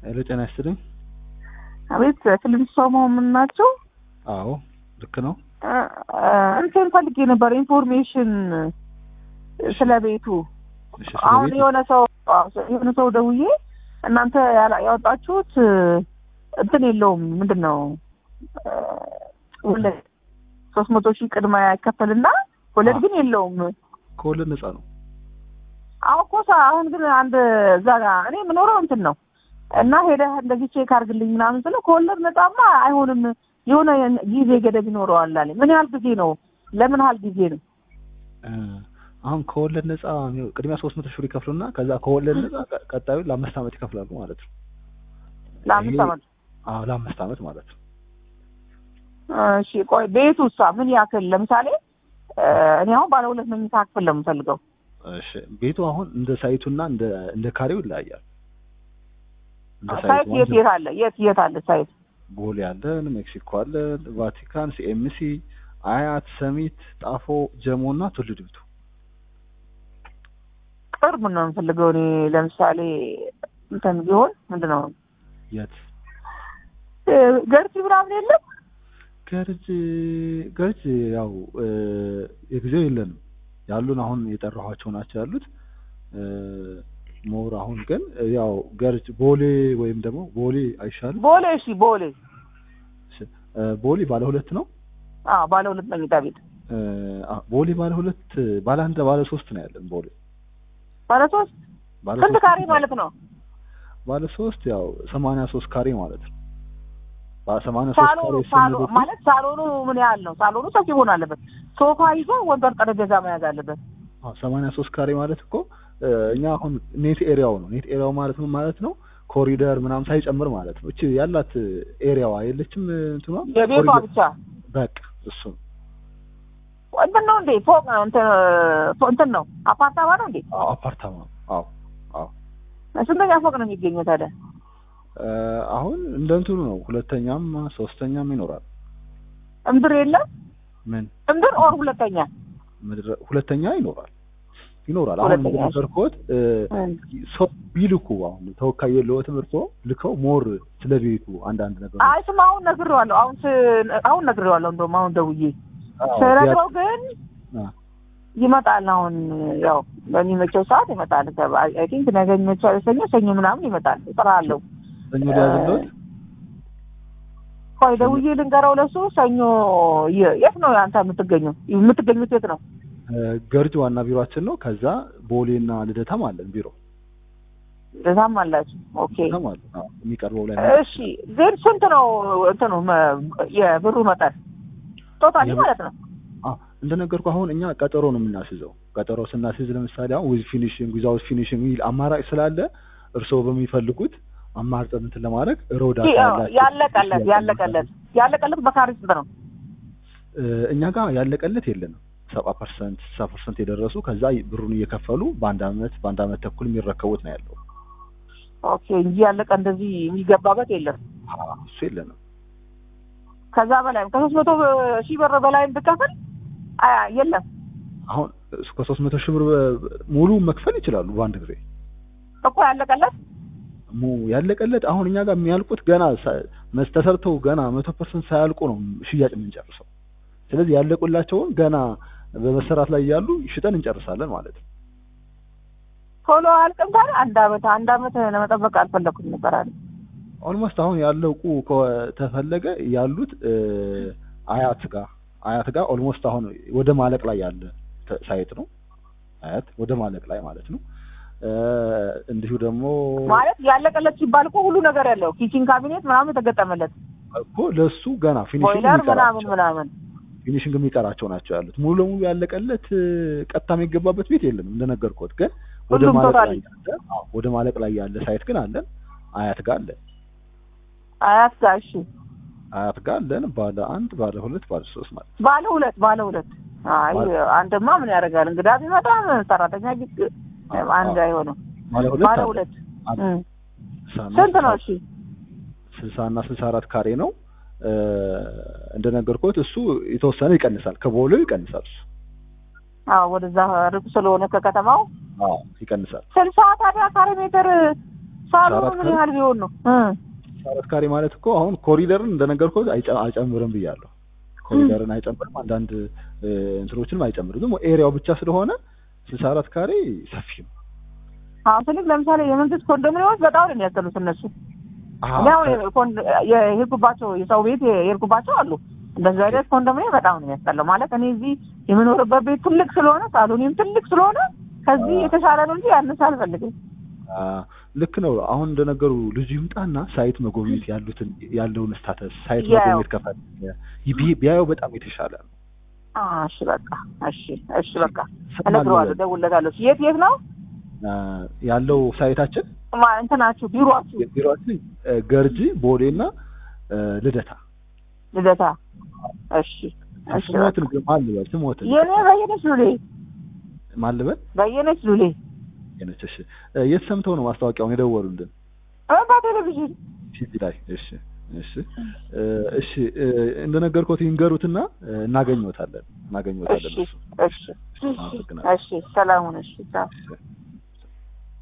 ሄሎ ጤና ይስጥልኝ። አቤት ክሊኒክ ሰው መሆን ናቸው? አዎ ልክ ነው። እንትን ፈልጌ ነበር ኢንፎርሜሽን ስለ ቤቱ። እሺ ስለ አሁን ቤቱ? የሆነ ሰው የሆነ ሰው ደውዬ እናንተ ያላ- ያወጣችሁት እንትን የለውም ምንድን ነው ወለድ ሶስት መቶ ሺህ ቅድመ ያከፈልና ወለድ ግን የለውም። ከወለድ ነፃ ነው። አሁን እኮ ሰ- አሁን ግን አንድ እዛ ጋ እኔ የምኖረው እንትን ነው እና ሄደህ እንደዚህ ቼክ አድርግልኝ ምናምን ስለው ከወለድ ነፃማ አይሆንም የሆነ ጊዜ ገደብ ይኖረዋል አለኝ። ምን ያህል ጊዜ ነው? ለምን ያህል ጊዜ ነው? እ፣ አሁን ከወለድ ነፃ የሚሆ- ቅድሚያ ሶስት መቶ ሺህ ብር ይከፍሉና ከዛ ከወለድ ነፃ ቀ- ቀጣዩ ለአምስት ዓመት ይከፍላሉ ማለት ነው። ለአምስት ይሄ- ዓመት አዎ ለአምስት ዓመት ማለት ነው። እሺ ቆይ ቤቱ እሷ ምን ያክል ለምሳሌ እ፣ እኔ አሁን ባለ ሁለት መኝታ ክፍል ነው የምፈልገው። እሺ ቤቱ አሁን እንደ ሳይቱና እንደ እንደ ካሬው ይለያያል። እንደ ሳይት ሳይቱ የት አሁን የት አለ? የት የት አለ ሳይት? ቦሌ አለን፣ ሜክሲኮ አለን፣ ቫቲካን፣ ሲኤምሲ፣ አያት፣ ሰሚት፣ ጣፎ፣ ጀሞ እና ቱሉ ዲምቱ። ቅርብ ነው የምፈልገው እኔ ለምሳሌ እንትን ቢሆን ምንድን ነው የት እ፣ ገርጂ ምናምን የለም ገርጅ ገርጅ ያው እ፣ የጊዜው የለንም ያሉን አሁን የጠራኋቸው ናቸው ያሉት እ፣ ሞር አሁን ግን እ፣ ያው ገርጅ ቦሌ ወይም ደግሞ ቦሌ አይሻልም? ቦሌ እሺ ቦሌ እሺ፣ እ፣ ቦሌ ባለ ሁለት ነው። አዎ ባለ ሁለት መኝታ ቤት እ፣ አ፣ ቦሌ ባለ ሁለት ባለ አንድ ባለ ሶስት ነው ያለን ቦሌ ባለ ሶስት ባለ ስንት ሶስት ካሬ ማለት ነው? ባለ ሶስት ያው ሰማንያ ሶስት ካሬ ማለት ነው። ባለ ሰማንያ ሶስት ሳሎኑ ካሬ ሳሎ ስንል ማለት ሳሎኑ ምን ያህል ነው? ሳሎኑ ሰፊ መሆን አለበት። ሶፋ ይዞ ወንበር ጠረጴዛ መያዝ አለበት። ሰማንያ ሶስት ካሬ ማለት እኮ እ፣ እኛ አሁን ኔት ኤሪያው ነው። ኔት ኤሪያው ማለት ምን ማለት ነው? ኮሪደር ምናምን ሳይጨምር ማለት ነው። እቺ ያላት ኤሪያዋ የለችም እንትኗ የቤቷ ኮሪደር- ብቻ በቃ እሱ ነው። እንትን ነው እንዴ? ፎቅ እንትን ፎ- እንትን ነው አፓርታማ ነው እንዴ? አዎ አፓርታማ ነው። አዎ አዎ ስንተኛ ፎቅ ነው የሚገኘው ታዲያ? እ፣ አሁን እንደ እንትኑ ነው። ሁለተኛም ሶስተኛም ይኖራል። እምድር የለም ምን እምድር ኦር ሁለተኛ ምድረ ሁለተኛ ይኖራል ይኖራል። አሁን ሁለተኛ። እንደነገርኩት እ፣ እም። ሰው ቢልኩ አሁን ተወካይ የለዎት ትምህርቶ ልከው ሞር ስለ ቤቱ አንዳንድ ነገር አይ ስማ አሁን ነግሬዋለሁ። አሁን ስ- አሁን ነግሬዋለሁ። እንደውም አሁን ደውዬ አዎ፣ ስነግረው ግን አ፣ ይመጣል። አሁን ያው በሚመቸው ሰዓት ይመጣል። አይ ቲንክ ነገ ይመቻል። ሰኞ ሰኞ ምናምን ይመጣል። እጠራለሁ። ሰኞ ሊያዝልዎት ቆይ ደውዬ ልንገረው ለሱ ሰኞ የ- የት ነው አንተ የምትገኘው? የምትገኙት የት ነው? እ፣ ገርጅ ዋና ቢሮአችን ነው። ከዛ ቦሌና ልደታም አለን ቢሮ እዛም አላችሁ? ኦኬ ልደታም አለን። አዎ፣ የሚቀርበው ላይ እሺ። ግን ስንት ነው እንትኑ መ- የብሩ መጠን ቶታሊ የብር- ማለት ነው? አዎ እንደነገርኩ አሁን እኛ ቀጠሮ ነው የምናስይዘው። ቀጠሮ ስናስይዝ ለምሳሌ አሁን ዊዝ ፊኒሽንግ ዊዛውት ፊኒሽንግ የሚል አማራጭ ስላለ እርስዎ በሚፈልጉት አማርጠን እንትን ለማድረግ ሮዳ ያለቀለት ያለቀለት ያለቀለት በካሬ ስንት ነው? እኛ ጋር ያለቀለት የለንም። ሰባ ፐርሰንት ስልሳ ፐርሰንት የደረሱ ከዛ ብሩን እየከፈሉ በአንድ አመት በአንድ አመት ተኩል የሚረከቡት ነው ያለው። ኦኬ እንጂ ያለቀ እንደዚህ የሚገባበት የለም። አዎ፣ እሱ የለንም። ከዛ በላይም ከሶስት መቶ ሺህ ብር በላይም ብከፍል አያ የለም አሁን እስከ ሶስት መቶ ሺህ ብር ሙሉ መክፈል ይችላሉ በአንድ ጊዜ እኮ ያለቀለት ሙ ያለቀለት አሁን እኛ ጋር የሚያልቁት ገና ሳ- መስ- ተሰርተው ገና መቶ ፐርሰንት ሳያልቁ ነው ሽያጭ የምንጨርሰው። ስለዚህ ያለቁላቸውን ገና በመሰራት ላይ ያሉ ሽጠን እንጨርሳለን ማለት ነው። ቶሎ አያልቅም። ታዲያ አንድ አመት አንድ አመት ለመጠበቅ አልፈለኩም ነበር አለ። ኦልሞስት አሁን ያለቁ ከተፈለገ ያሉት እ፣ አያት ጋር አያት ጋር ኦልሞስት አሁን ወደ ማለቅ ላይ ያለ ተ- ሳይት ነው። አያት ወደ ማለቅ ላይ ማለት ነው። እ፣ እንዲሁ ደግሞ ማለት ያለቀለት ሲባል እኮ ሁሉ ነገር ያለው ኪችን ካቢኔት ምናምን የተገጠመለት እኮ ለሱ ገና ፊኒሽንግ ቦይለር ምናምን የሚቀራቸው ምናምን ፊኒሽንግ የሚቀራቸው ናቸው ያሉት። ሙሉ ለሙሉ ያለቀለት እ፣ ቀጥታ የሚገባበት ቤት የለንም እንደነገርኩት። ግን ወደ ሁሉም ማለቅ ቶታሊ ላይ ያለ አዎ፣ ወደ ማለቅ ላይ ያለ ሳይት ግን አለን። አያት ጋር አለን። አያት ጋር እሺ፣ አያት ጋር አለን። ባለ አንድ፣ ባለ ሁለት፣ ባለ ሶስት ማለት ነው። ባለ ሁለት ባለ ሁለት አይ ባለ- አንተማ ምን ያደርጋል እንግዳ ቢመጣ ሰራተኛ ቢግ አንድ አይሆንም። ባለ ሁለት ባለ አለን። ሁለት አንድ እም። ስልሳና ስንት ነው? እሺ ስልሳ እና ስልሳ አራት ካሬ ነው። እ፣ እንደነገርኩት እሱ የተወሰነ ይቀንሳል፣ ከቦሌው ይቀንሳል። እሱ አዎ ወደዛ ርቅ ስለሆነ ከከተማው አዎ ይቀንሳል። ስልሳ ታዲያ ካሬ ሜትር ሳሎኑ አራት ምን ካሬ? ያህል ቢሆን ነው እ አራት ካሬ ማለት እኮ አሁን ኮሪደርን እንደነገርኩህ አይጨ- አይጨምርም ብያለሁ። ኮሪደርን አይጨምርም፣ አንዳንድ እ፣ እንትኖችንም አይጨምርም። ደግሞ ኤሪያው ብቻ ስለሆነ ስልሳ አራት ካሬ ሰፊ ነው። አሁን ስልክ ለምሳሌ የመንግስት ኮንዶሚኒየሞች በጣም ነው የሚያስጠሉት እነሱ አሃ፣ እኔ አሁን የኮን- የሄድኩባቸው የሰው ቤት የሄድኩባቸው አሉ እንደዚህ አይነት ኮንዶሚኒየም በጣም ነው የሚያስጠላው ማለት እኔ እዚህ የምኖርበት ቤት ትልቅ ስለሆነ ሳሎኒም ትልቅ ስለሆነ ከዚህ አዎ። የተሻለ ነው እንጂ ያነሰ አልፈልግም አ፣ ልክ ነው። አሁን እንደነገሩ ልጁ ይምጣና ሳይት መጎብኘት ያሉትን ያለውን ስታተስ ሳይት ያው። መጎብኘት ከፈለገ ቢ- ቢያየው በጣም የተሻለ ነው። አ፣ እሺ በቃ እሺ እሺ በቃ ስም እነግረዋለሁ አለ። እደውልለታለሁ የት የት ነው አ፣ ያለው ሳይታችን ማ- እንትናችሁ ቢሮአችሁ ቢሮችን ገርጂ ቦሌና አ፣ ልደታ ልደታ እሺ እሺ በቃ ስሞትን ግን ማን ልበል? ስሞትን የኔ በየነች ሉሌ ማን ልበል? በየነች ሉሌ የነች እሺ። አ፣ የት ሰምተው ነው ማስታወቂያውን የደወሉልን? እ፣ በቴሌቪዥን ቲቪ ላይ። እሺ እሺ አ፣ እሺ አ፣ እንደነገርኩት ይንገሩትና አ፣ እናገኘዎታለን እናገኘዎታለን እሺ እሱ እሺ አመሰግናለሁ። እሺ ሰላሙን እሺ ቻው። እሺ